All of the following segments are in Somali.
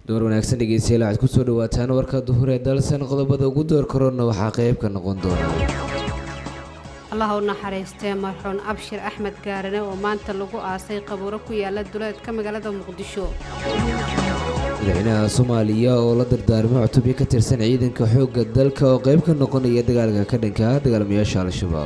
door wanaagsan dhegeystayaal waxaad kusoo dhawaataan warka duhur ee dalsan qodobada ugu door korona waxaa qayb ka noqon doona allah u naxariistee marxuun abshir axmed gaarane oo maanta lagu aasay qabuuro ku yaala duleedka magaalada muqdisho madaxweynaha soomaaliya oo la dardaarmay cutubyo ka tirsan ciidanka xoogga dalka oo qayb ka noqonaya dagaalka ka dhanka ah dagaalamayaasha al-shabaab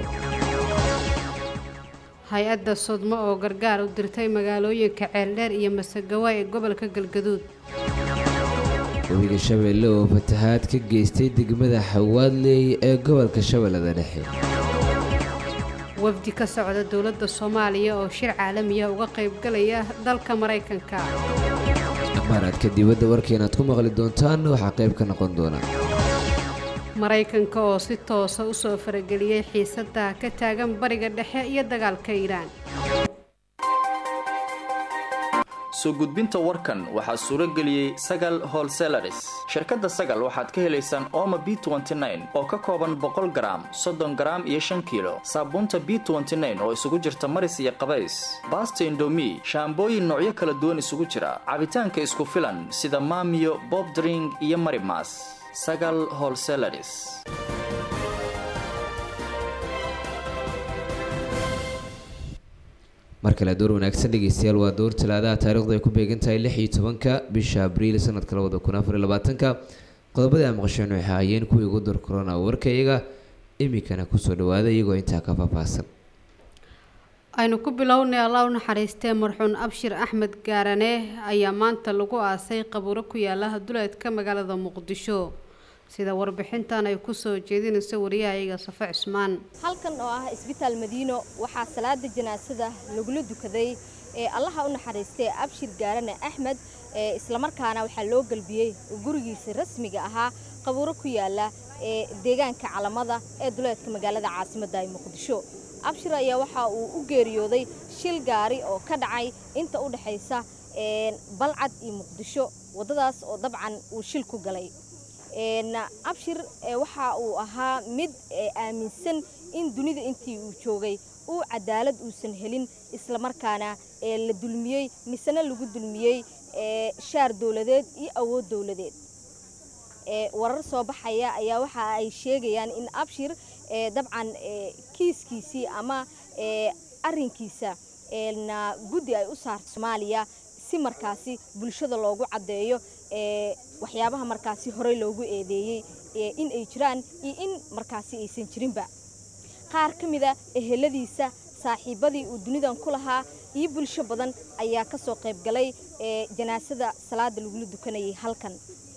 hay-adda sodmo oo gargaar u dirtay magaalooyinka ceeldheer iyo masagawa ee gobolka galgaduud webiga shabeelle oo fatahaad ka geystay degmada xawaadley ee gobolka shabeellada dhexe wafdi ka socda dowladda soomaaliya oo shir caalamiya uga qaybgalaya dalka maraykanka amaaraadka dibadda warkeenaad ku maqli doontaan waxaa qayb ka noqon doona maraykanka oo si toosa u soo farageliyey xiisadda ka taagan bariga dhexe iyo dagaalka iiraan soo gudbinta warkan waxaa suuro geliyey sagal holselaris shirkadda sagal waxaad ka helaysaan ooma b oo ka kooban boqol garaam soddon garaam iyo shan kiilo saabuunta b oo isugu jirta maris iyo qabays baasta indomi shaambooyin noocyo kala duwan isugu jira cabitaanka isku filan sida maamiyo bobdring iyo marimas sagal holselaris mar kale door wanaagsan dhegeystayaal waa door talaadaha taarikhdu ay ku beegan tahay lix iyo tobanka bisha abriil sanadka labada kun afar iyo labaatanka qodobadii aan maqasheen waxay ahaayeen kuwii ugu door korona warka iyaga iminkana kusoo dhawaada iyagoo intaa ka faahfaahsan aynu ku bilownay allah u naxariistee marxuun abshir axmed gaarane ayaa maanta lagu aasay qabuuro ku yaala duleedka magaalada muqdisho sida warbixintan ay kusoo jeedinayso wariyahayaga safe cismaan halkan oo ah isbitaal madiino waxaa salaada janaasada lagula dukaday ee allaha u naxariistay abshir gaarane axmed ee islamarkaana waxaa loo galbiyey gurigiisa rasmiga ahaa qabuuro ku yaala ee deegaanka calamada ee duleedka magaalada caasimadda ee muqdisho abshir ayaa waxa uu u geeriyooday shil gaari oo ka dhacay inta u dhexaysa balcad iyo muqdisho waddadaas oo dabcan uu shil ku galay abshir waxa uu ahaa mid aaminsan in dunida intii uu joogay uu cadaalad uusan helin islamarkaana la dulmiyey misena lagu dulmiyey shaar dowladeed iyo awood dowladeed warar soo baxaya ayaa waxa ay sheegayaan in abshir dabcan kiiskiisii ama arinkiisa guddi ay u saarta soomaaliya si markaasi bulshada loogu caddeeyo waxyaabaha markaasi horey loogu eedeeyey in ay jiraan iyo in markaasi aysan jirinba qaar ka mida eheladiisa saaxiibadii uu dunidan ku lahaa iyo bulsho badan ayaa ka soo qayb galay janaasada salaada lagula dukanayay halkan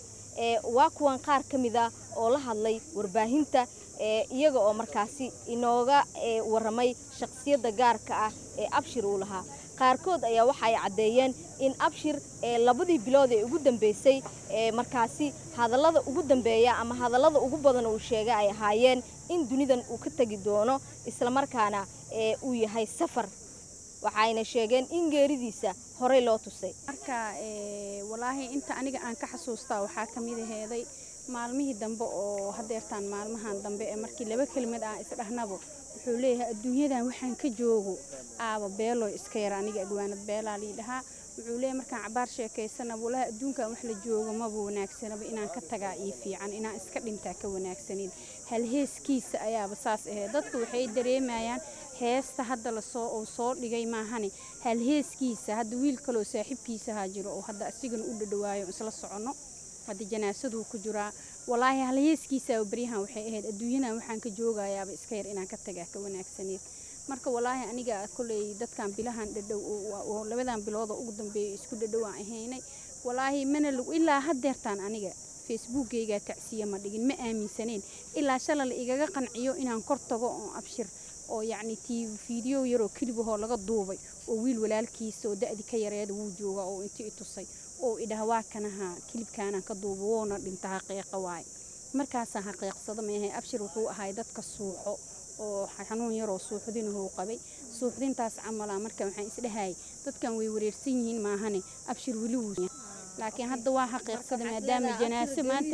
waa kuwan qaar ka mida oo la hadlay warbaahinta iyaga oo markaasi inooga waramay shaqsiyadda gaarka ah ee abshir uu lahaa qaarkood ayaa waxa ay caddeeyeen in abshir labadii bilood ee ugu dambeysay markaasi hadallada ugu dambeeya ama hadallada ugu badan uu sheegay ay ahaayeen in dunidan uu ka tegi doono islamarkaana uu yahay safar waxayna sheegeen in geeridiisa horey loo tusay marka walaahi inta aniga aan ka xasuustaa waxaa ka mid aheeday maalmihii dambe oo hadeertaan maalmahan dambe ee markii laba kelimad aan isdhahnabo wuxuu leeyahay adduunyadan waxaan ka joogo aaba beelo iska yar aniga agwaanad beelaa lii dhahaa wuxuu leeyahay markaan cabaar sheekaysana walahi adduunkan wax la joogo maba wanaagsanaba inaan ka tagaa ii fiican inaan iska dhintaa ka wanaagsanin hal heeskiisa ayaaba saas ahayd dadku waxay dareemayaan heesta hadda lasoo uu soo dhigay maahane hal heeskiisa hadda wiil kaloo saaxiibkiisahaa jiro oo hadda asigana u dhadhawaayo isla soconno hadda janaasaduu ku jiraa walaahi hal heeskiisa baryahan waxay ahayd adduunyadan waxaan ka joogayaaba iska yar inaan ka tagaa ka wanaagsaneed marka walaahi aniga koley dadkan bilahan dhadhow oo labadan bilood oo ugu dambeeya isku dhadhow aan ahaynay walaahi mana lagu ilaa hadeertaan aniga facebookgaygaa tacsiya ma dhigin ma aaminsaneen ilaa shala la igaga qanciyo inaan kor tago oo abshir oo yacni tii fiideo yaroo kelibahoo laga duubay oo wiil walaalkiisa oo da-di ka yareeda wuu jooga oo inti i tusay oo idhaha waa kanaha kilibkaanaan ka duuba woona dhinta xaqiiqa waaye markaasaan xaqiiqsado maahay abshir wuxuu ahay dadka suuxo oo xanuun yaroo suuxdinahuu qabay suuxdintaas camala marka waxaan isdhahayay dadkan way wareersan yihiin maahane abshir weli wuu laakiin hadda waa xaqiiqsada maadaama janaaso maanta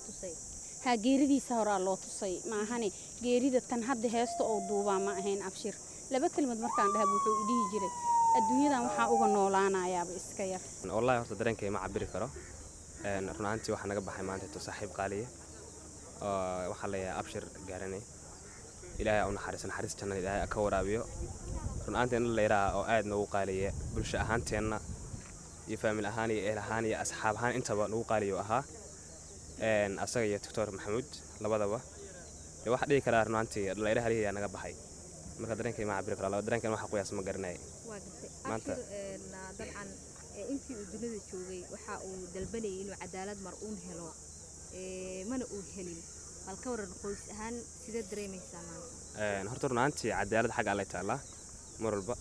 ha geeridiisa horaa loo tusay maahane geerida tan hadda heesta oo duubaa ma ahayn abshir laba kelimad markaan dhahab wuxuu idhihi jiray adduunyadan waxaa uga noolaanayaaba iska yar wallahi horta dareenkay ma cabiri karo run ahaantii waxaa naga baxay maanta to saaxiib qaaliya oo waxaa leeyahay abshir gaarane ilaahay aa u naxariiso naxariis jannada ilaahay aa ka waraabiyo run ahaantii nin layraha oo aad noogu qaaliya bulsho ahaanteenna iyo faamil ahaan iyo ehel ahaan iyo asxaab ahaan intaba nagu qaaliyo ahaa asaga iyo doctor maxamuud labadaba dee waxaa dhihi karaa run ahaantii dhallayra halihiyaa naga baxay marka dareenkay ma cabiri karaa dareenkan waxa qoyaas ma garanaya waa gartay Maanta- abshir dabcan ee intii uu dunida joogay waxa uu dalbanayay inuu cadaalad mar uun helo ee, mana uu helin bal ka waran qoys ahaan sidee dareemaysaa maanta Een, horta run ahaantii cadaalad xagga allay taallaa mar walba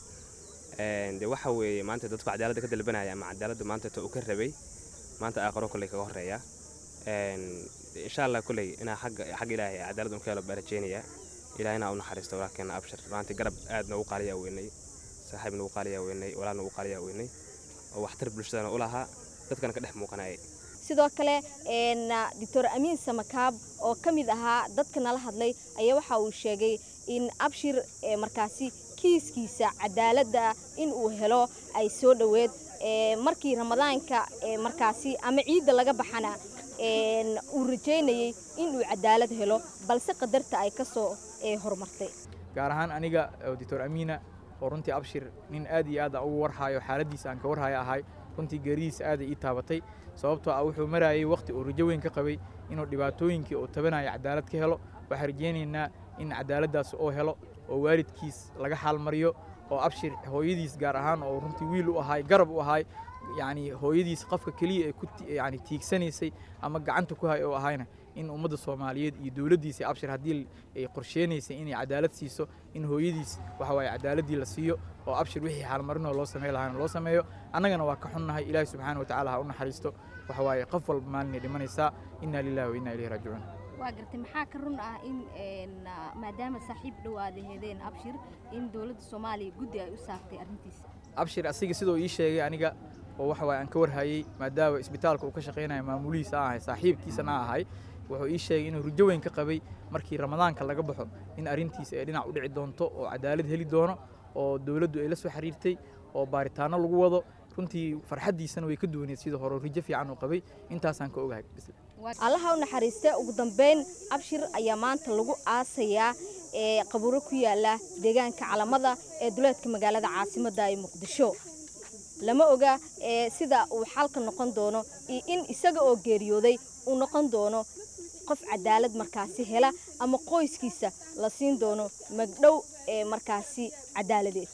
Een, dee waxa weeye maanta dadku cadaaladda ka dalbanaya ama cadaaladda maanta ta uu ka rabay maanta aaqaro kolley kaga horreeya Een, dee insha allah kolley inaa xagga xagga ilaahay cadaalad un ka helo baa rajeynayaa ilaahina u naxariisto walaalkeena abshir maanta garab aad noogu qaaliyaa weynay saaxiib noogu qaaliyaa weynay walaal noogu qaaliyaa weynay oo waxtar bulshadana u lahaa dadkana ka dhex muuqanayay sidoo kale een, doctor amiin samakaab oo ka mid ahaa dadka nala hadlay ayaa waxa uu sheegay in abshir ee, markaasi kiiskiisa cadaaladda in uu helo ay soo dhoweed ee, markii ramadaanka ee, markaasi ama ciidda laga baxana een, uu rajaynayay in uu cadaalad helo balse qadarta ay ka soo ee, horumartay gaar ahaan aniga oo doctor amiina oo runtii abshir nin aad iyo aad aan ugu warhayo xaaladdiisa aan ka warhayo ahay runtii geeridiisa aaday ii taabatay sababtoo ah wuxuu marayay wakhti uu rajo weyn ka qabay inuu dhibaatooyinkii uu tabanayo cadaalad ka helo waxaan rajaynaynaa in cadaaladdaas oo helo oo waalidkiis laga xaalmariyo oo abshir hooyadiis gaar ahaan oo runtii wiil u ahay garab u ahay yacni hooyadiis qofka keliya ay ku ti- yacni tiigsanaysay ama gacanta ku hay oo ahayna in ummadda soomaaliyeed iyo dowladdiisa abshir haddii ay qorsheenaysay inay cadaalad siiso in hooyadiis waxa waaye cadaaladdii la siiyo oo abshir wixii xaalmarinoo loo samey lahaana loo sameeyo annagana waa ka xunnahay ilaahi subxaana wa tacaala ha u naxariisto waxa waaye qof walba maalinay dhimanaysaa inna lillahi wa inna ilayhi raajicuun waa gartay maxaa ka run ah in een, maadaama saaxiib dhowaada heedeen abshir in dowladda soomaaliya guddi ay u saartay arrintiisa abshir asiga sidoo ii sheegay aniga oo waxa waaye aan ka warhayey maadaama isbitaalka uu ka shaqaynayo maamulihiisa aan ahay saaxiibkiisana ahay wuxuu ii sheegay inuu rajo weyn ka qabay markii ramadaanka laga baxo in arrintiisa ay dhinac u dhici doonto oo cadaalad heli doono oo dowladdu ay la soo xiriirtay oo baaritaano lagu wado runtii farxaddiisana way ka duwaneed sida hore rajo fiican uu qabay intaasaan ka ogahay bisle allaha u naxariista ugu dambeyn abshir ayaa maanta lagu aasayaa ee qabuuro ku yaala deegaanka calamada ee duleedka magaalada caasimadda ee muqdisho lama oga ee sida uu xalka noqon doono iyo in isaga oo geeriyooday uu noqon doono qof cadaalad markaasi hela ama qoyskiisa la siin doono magdhow ee markaasi cadaaladeed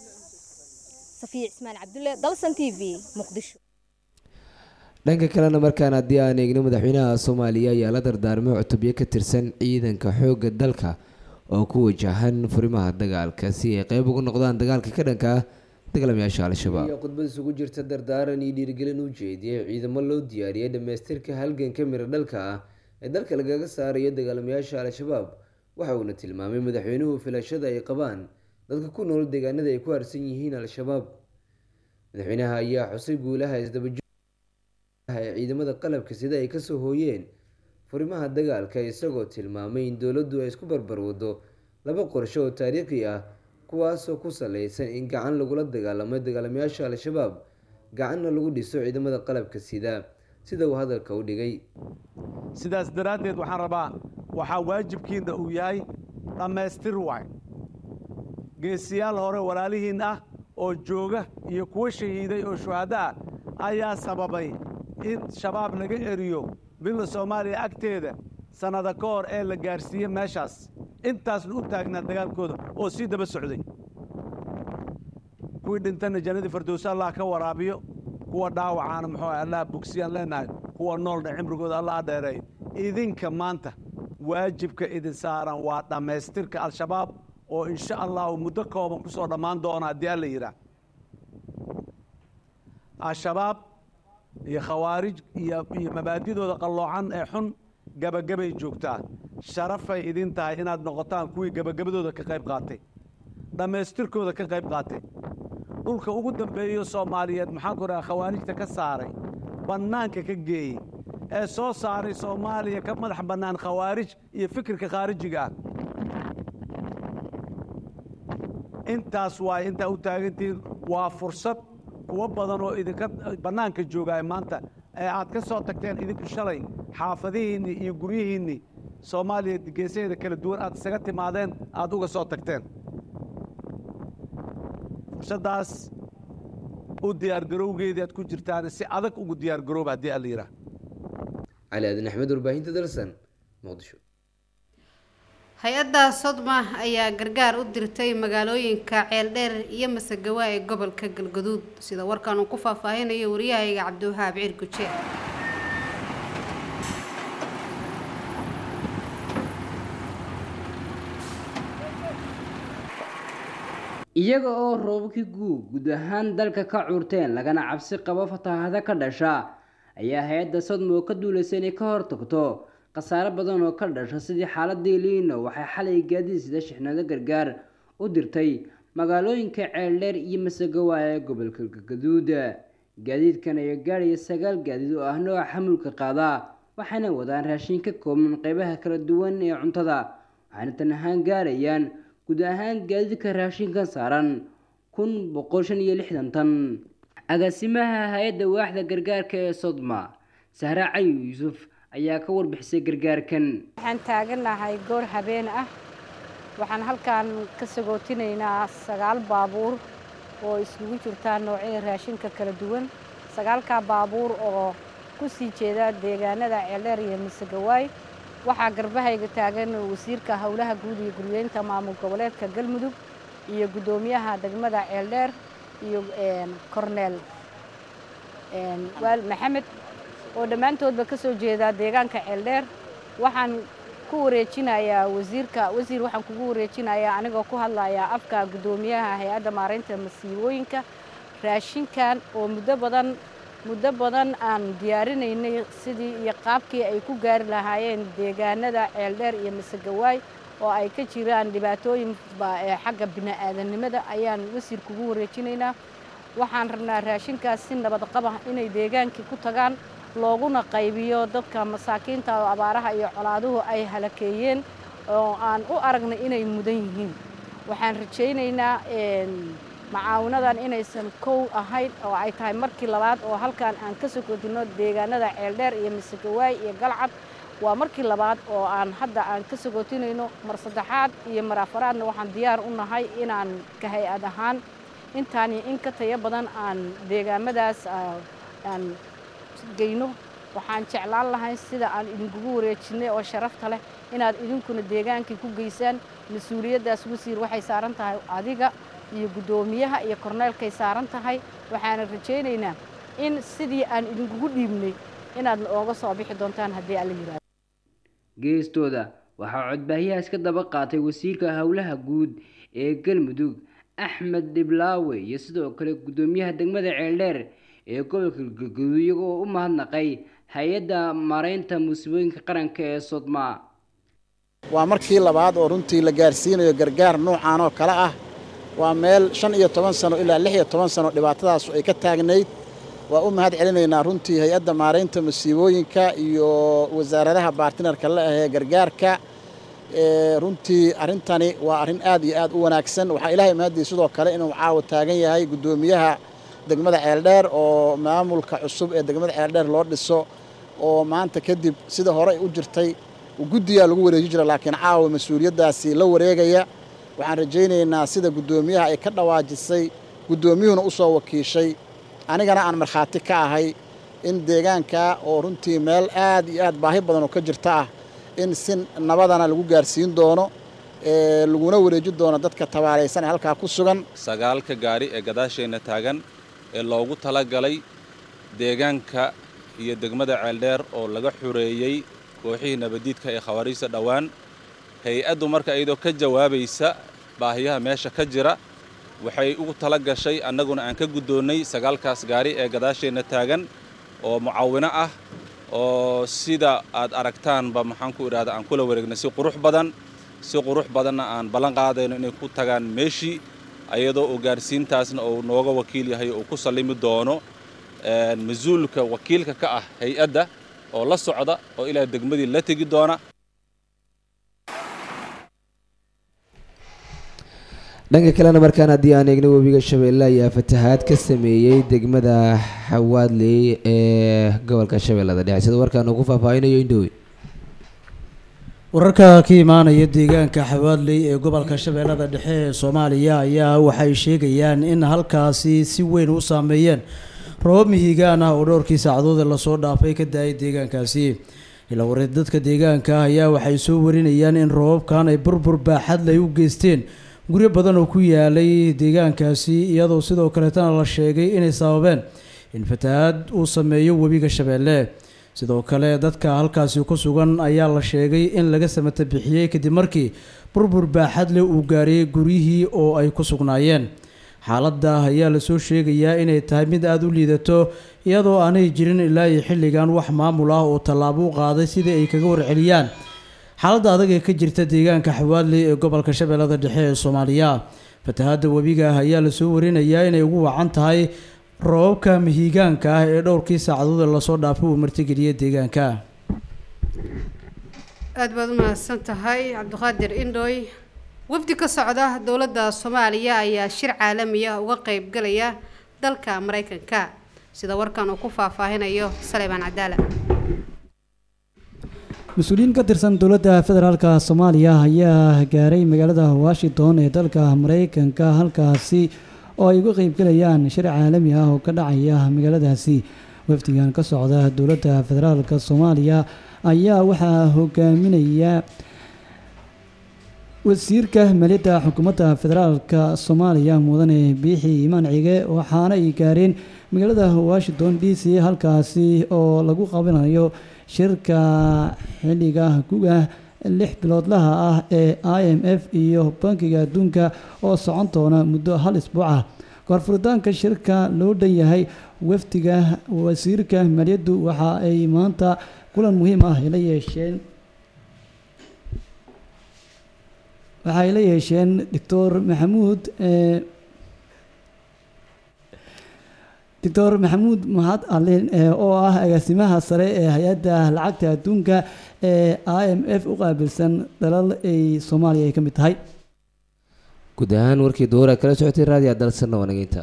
safiya cismaan cabdulle dalsan t v muqdisho dhanka kalena markaan haddii aan eegno madaxweynaha soomaaliya ayaa la dardaarmay cutubyo ka tirsan ciidanka xoogga dalka oo ku wajahan furimaha dagaalka si ay qeyb ugu noqdaan dagaalka ka dhanka ah dagaalamayaasha al-shabaab iyo khudbad isugu jirta dardaaran iyo dhiirigelin u jeediyey ciidamo loo diyaariyey dhammaystirka halganka miro dhalka ah ee dalka lagaga saarayo dagaalamayaasha al-shabaab waxa uuna tilmaamay madaxweynuhu filashada ay qabaan dadka ku nool deegaanada ay ku harsan yihiin al-shabaab madaxweynaha ayaa xusay guulaha isdabajo ee ciidamada qalabka sida ay kasoo hooyeen furimaha dagaalka isagoo tilmaamay in dowladdu ay isku barbar wado laba qorsho oo taariikhi ah kuwaasoo ku saleysan in gacan lagula dagaalamo dagaalamayaasha al-shabaab gacanna lagu dhiso ciidamada qalabka sida sida uu hadalka u dhigay sidaas daraaddeed waxaan rabaa waxaa waajibkiinna uu yahay dhammaystir waay geesiyaal hore walaalihiin ah oo jooga iyo kuwo shahiiday oo shuhaddo ah ayaa sababay in shabaab laga eriyo billa soomaaliya agteeda sannada ka hor ee la gaarsiiye meeshaas intaasna u taagnaa dagaalkooda oo sii daba socday kuwii dhintana jannadii fardowse allah ka waraabiyo kuwa dhaawacaana muxuu ah allah bogsiyaan leenahay kuwa noolna cimrigooda allah dheereeyo idinka maanta waajibka idin saaran waa dhammaystirka al-shabaab oo insha allahu muddo kooban ku soo dhammaan doona haddii alla yidhaah al-shabaab iyo khawaarij iyo iyo mabaadidooda qalloocan ee xun gebagabay joogtaa sharafay idin tahay inaad noqotaan kuwii gebagabadooda ka qayb qaatay dhammaystirkooda ka qayb qaatay dhulka ugu dambeeyo soomaaliyeed maxaan ku dhaha khawaarijta ka saaray bannaanka ka geeyey ee soo saaray soomaaliya ka madax bannaan khawaarij iyo fikirka khaarijiga ah intaas waay intaa u taagantihiin waa fursad kuwo badan oo idinka bannaanka joogaay maanta ee aad ka soo tagteen idinku shalay xaafadihiinni iyo guryihiinni soomaaliya geesaheeda kala duwan aad isaga timaadeen aad uga soo tagteen fursaddaas u diyaargarowgeedii aad ku jirtaan si adag ugu diyaargarooba haddii alla yidhaah cali aadan axmed warbaahinta dalsan muqdisho hay-adda sodma ayaa gargaar u dirtay magaalooyinka ceeldheer iyo masagawa ee gobolka galgaduud sida warkan uu ku faahfaahinayo wariyahayga cabdiwahaab ciir guje iyaga oo roobabkii guug guud ahaan dalka ka curteen lagana cabsi qabo fatahaado ka dhasha ayaa hay-adda sodmo ka duulaysa inay ka hortagto khasaare badan oo ka dhasha sidii xaaladii liino waxay xalay gaadiid sida shixnado gargaar u dirtay magaalooyinka ceeldheer iyo masagawa ee gobolka galgaduud gaadiidkan ayaa gaadhaya sagaal gaadiid oo ah nooca xamulka qaada waxayna wadaan raashin ka kooban qeybaha kala duwan ee cuntada waxayna tan ahaan gaarayaan guud ahaan gaadiidka raashinkan saaran kun boqol shan iyo lixdan tan agaasimaha hay-adda waaxda gargaarka ee sodma sahre cali yuusuf ayaa ka warbixisay gargaarkan waxaan taaganahay goor habeen ah waxaan halkan ka sagootinaynaa sagaal baabuur oo iskugu jirtaa noocyada raashinka kala duwan sagaalkaa baabuur oo ku sii jeeda deegaanada ceeldheer iyo masagawaay waxaa garbahayga taagan wasiirka howlaha guud iyo guryeynta maamul goboleedka galmudug iyo guddoomiyaha degmada ceeldheer iyo corneel waal maxamed oo dhammaantoodba ka soo jeeda deegaanka ceeldheer waxaan ku wareejinayaa wasiirka wasiir waxaan kugu wareejinayaa anigoo ku hadlayaa afka guddoomiyaha hay-adda maaraynta masiibooyinka raashinkan oo muddo badan muddo badan aan diyaarinaynay sidii iyo qaabkii ay ku gaari lahaayeen deegaanada ceeldheer iyo masagawaay oo ay ka jiraan dhibaatooyin xagga bini'aadanimada ayaan wasiir kugu wareejinaynaa waxaan rabnaa raashinkaas si nabad qaba inay deegaankii ku tagaan looguna qaybiyo dadka masaakiinta oo abaaraha iyo colaaduhu ay halakeeyeen oo aan u aragnay inay mudan yihiin waxaan rajaynaynaa macaawinadan inaysan kow ahayn oo ay tahay markii labaad oo halkan aan ka sokootino deegaanada ceeldheer iyo masagawaay iyo galcad waa markii labaad oo aan hadda aan ka sogootinayno mar saddexaad iyo mar afaraadna waxaan diyaar u nahay inaan ka hay-ad ahaan intaan iyo in ka tayo badan aan deegaamadaas aan geyno waxaan jeclaan lahay sida aan idinkugu wareejinay oo sharafta leh inaad idinkuna deegaankii ku geysaan mas-uuliyaddaas wasiir waxay saaran tahay adiga iyo guddoomiyaha iyo korneelkay saaran tahay waxaana rajaynaynaa in sidii aan idinkugu dhiibnay inaad ooga soo bixi doontaan haddii alla yidhahdo geestooda waxaa codbaahiyahaas ka daba qaatay wasiirka howlaha guud ee galmudug axmed dhiblaawe iyo sidoo kale guddoomiyaha degmada ceeldheer ee gobolka galgaduud iyagoo u mahadnaqay hay-adda maaraynta musiibooyinka qaranka ee sodma waa markii labaad oo runtii la gaarsiinayo gargaar nuucan oo kale ah waa meel shan iyo toban sano ilaa lix iyo toban sano dhibaatadaasu ay ka taagnayd waa u mahad celinaynaa runtii hay-adda maaraynta musiibooyinka iyo wasaaradaha baartinarka la ahee gargaarka runtii arrintani waa arrin aad iyo aad u wanaagsan waxaa ilaahay mahadii sidoo kale inuu caawa taagan yahay guddoomiyaha degmada ceeldheer oo maamulka cusub ee degmada ceeldheer loo dhiso oo maanta kadib sida horey u jirtay guddiyaa lagu wareeji jira laakiin caawa mas-uuliyaddaasi la wareegaya waxaan rajaynaynaa sida guddoomiyaha ay ka dhawaajisay guddoomiyuhuna u soo wakiishay anigana aan markhaati ka ahay in deegaanka oo runtii meel aad iyo aad baahi badan oo ka jirta ah in si nabadana lagu gaarsiin doono laguna wareeji doono dadka tabaalaysan ee halkaa ku sugan sagaalka gaari ee gadaasheenna taagan ee loogu talagalay deegaanka iyo degmada ceeldheer oo laga xureeyey kooxihii nabadiidka ee khawaariijta dhowaan hay-addu marka iyadoo ka jawaabaysa baahiyaha meesha ka jira waxay ugu tala gashay annaguna aan ka guddoonnay sagaalkaas gaari ee gadaasheenna taagan oo mucaawino ah oo sida aad aragtaanba maxaan ku idhahda aan kula wareegnay si qurux badan si qurux badanna aan ballan qaadayno inay ku tagaan meeshii ayadoo uu gaarsiintaasna uu nooga wakiil yahay uu ku sallimi doono mas-uulka wakiilka ka ah hay-adda oo la socda oo ilaa degmadii la tegi doona dhanka kalena markaan haddii aan eegno webiga shabeelle ayaa fatahaad ka sameeyey degmada xawaadley ee gobolka shabeellada dhexe sida warkaan uu ku faahfaahinayo indhowe wararka ka imaanaya deegaanka xawaadley ee gobolka shabeellada dhexe ee soomaaliya ayaa waxay sheegayaan in halkaasi si weyn u saameeyeen roobab mihigaan ah oo dhowrkii saacadood ee lasoo dhaafay ka da-ay deegaankaasi ilaa wareed dadka deegaanka ah ayaa waxay soo warinayaan in roobabkan ay burbur baaxadle ay u geysteen guryo badan oo ku yaalay deegaankaasi iyadoo sidoo kaleetana la sheegay inay sababeen in fatahaad uu sameeyo webiga shabeelle sidoo kale dadka halkaasi ku sugan ayaa la sheegay in laga samata bixiyey kadib markii burbur baaxadle uu gaariyey guryihii oo ay ku sugnaayeen xaaladda ayaa lasoo sheegayaa inay tahay mid aada u liidato iyadoo aanay jirin ilaa iyo xilligan wax maamul ah oo tallaabo u qaaday sidii ay kaga warceliyaan xaaladda adag ee ka jirta deegaanka xawaadley ee gobolka shabeellada dhexe ee soomaaliya fatahaadda webiga ah ayaa lasoo warinayaa inay ugu wacan tahay roobabka mihigaanka ah ee dhowrkii saacadood ee lasoo dhaafay uu martigeliyey deegaanka aada baad u mahadsan tahay cabdiqaadir indhoy wafdi ka socda dowladda soomaaliya ayaa shir caalami ah uga qeybgalaya dalka mareykanka sida warkan uu ku faahfaahinayo saleybaan cadaala mas-uuliyiin ka tirsan dowladda federaalka soomaaliya ayaa gaaray magaalada washington ee dalka mareykanka halkaasi oo ay uga qeybgalayaan shir caalami ah oo ka dhacaya magaaladaasi wafdigan ka socda dowladda federaalka soomaaliya ayaa waxaa hogaaminaya wasiirka maaliyadda xukuumadda federaalka soomaaliya mudane biixi imaan cige waxaana ay gaareen magaalada washington d c halkaasi oo lagu qabanayo shirka xilliga guga lix biloodlaha ah ee i m f iyo bankiga adduunka oo socon doona muddo hal isbuuc ah koorfuritaanka shirka loo dhan yahay wafdiga wasiirka maaliyaddu waxa ay maanta kulan muhiim ah la yeesheen waxay la yeesheen doctor maxamuud doctor maxamuud mahad alin oo ah agaasimaha sare ee hay-adda lacagta adduunka ee i m f u qaabilsan dalal ay soomaaliya ay ka mid tahay guud ahaan warkii duura kala socotay raadiyo dalsanna wanageynta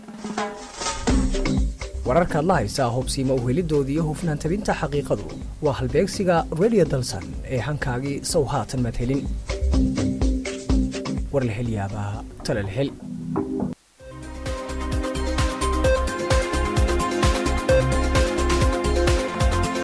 wararkaad la haysaa hubsiima uhelidoodii iyo hufnaan tabinta xaqiiqadu waa halbeegsiga radio dalsan ee hankaagii sow haatan maad helin war la hel yaabaa tala la hel